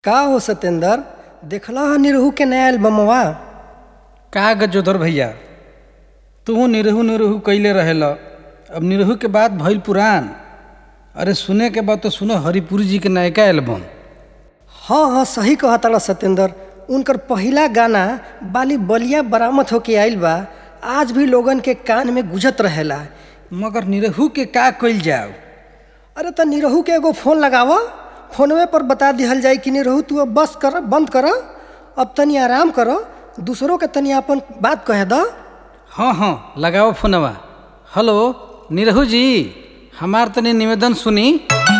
का हो सत्येंद्र देखला ह निरहू के नया एल्बमवा का गजोधर भैया तू निरहू निरहू कैले रहेल अब निरहू के बाद भइल पुरान अरे सुने के बाद तो सुनो हरिपुरी जी के नयका एल्बम हाँ हाँ सही कहता सत्येंद्र उनकर पहिला गाना बाली बलिया बरामद होके आइल बा आज भी लोगन के कान में गुजत रहेला मगर निरहू के का कइल जाओ अरे त निरहू के एगो फोन लगाव फोनवे पर बता दिहल जाई कि निरहू तू अब बस कर बंद कर अब तनी आराम कर दूसरों के तनी अपन बात कह द हाँ हाँ लगाओ फोनवा हेलो निरहू जी हमार तनी निवेदन सुनी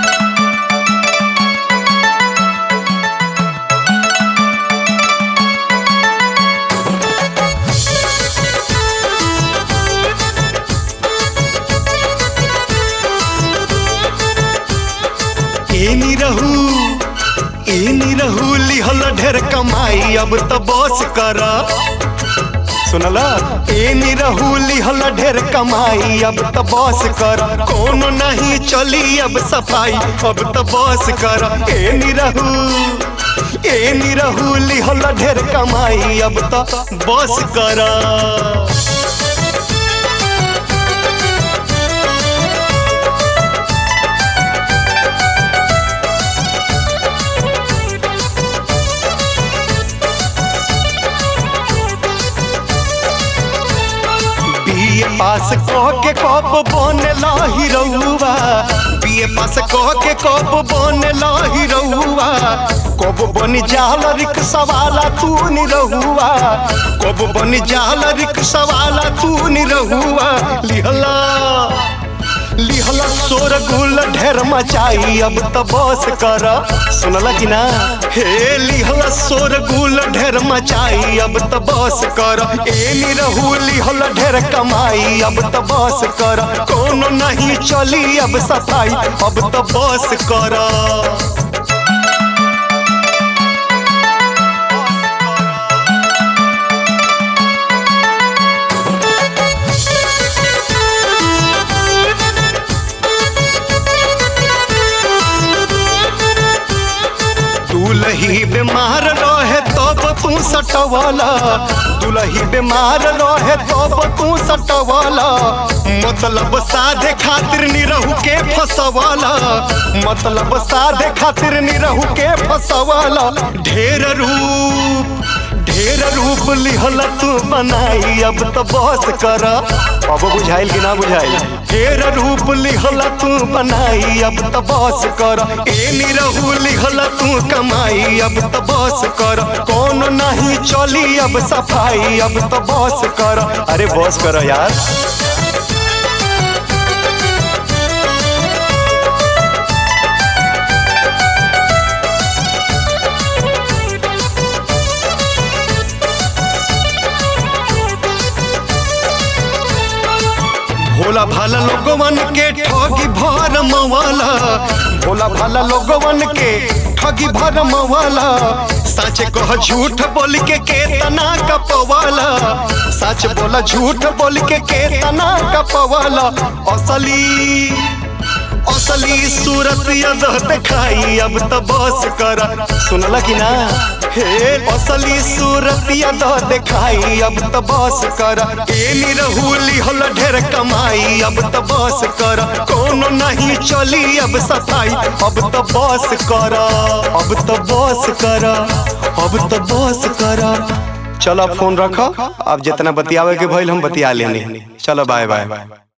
ए निरहू ए निरहू लिहल ढेर कमाई अब त बस कर सुनला ए निरहू लिहल ढेर कमाई अब त बस कर कोनो नहीं चली अब सफाई अब त बस कर ए निरहू ए निरहू लिहल ढेर कमाई अब त बस कर बीए पास कह के कप बनला हिरौआ बीए पास कह के कप बनला हिरौआ कब बन जाल रिक्शा वाला तू निरहुआ कब बन जाल रिक्शा वाला तू निरहुआ लिहला लिहला सोर गुल ढेर मचाई अब त बस कर सुनला कि ना हे लिहला सोर गुल ढेर मचाई अब त बस कर ए निरहू लिहल ढेर कमाई अब त बस कर कोनो नहीं चली अब सफाई अब त बस कर दुलही बीमार रहे तब तू सटवाला दुलही बीमार रहे तब तू सटवाला मतलब साधे खातिर निरहू के फसवाला मतलब साधे खातिर निरहू के फसवाला ढेर रूप ढेर रूप लिहल तू बनाई अब तो बस कर अब बुझाइल कि ना बुझाइल ढेर रूप लिहल तू बनाई अब तो बस कर ए निरहू लिहल तू कमाई अब तो बस कर कौन नहीं चली अब सफाई अब तो बस कर अरे बस कर यार भोला भाला लोगवन के ठगी भर मवाला भोला भाला लोगवन के ठगी भर मवाला सच कह झूठ बोल के केतना कपवाला सच बोला झूठ बोल के केतना कपवाला असली असली सूरत यद दिखाई अब तो बस कर सुनला कि ना हे असली सूरत यद दिखाई अब तो बस कर ए निरहू लिहल ढेर कमाई अब तो बस कर कोनो नहीं चली अब सफाई अब तो बस कर अब तो बस कर अब तो बस कर चलो फोन रखो अब जितना बतियावे के भइल हम बतिया लेनी चलो बाय बाय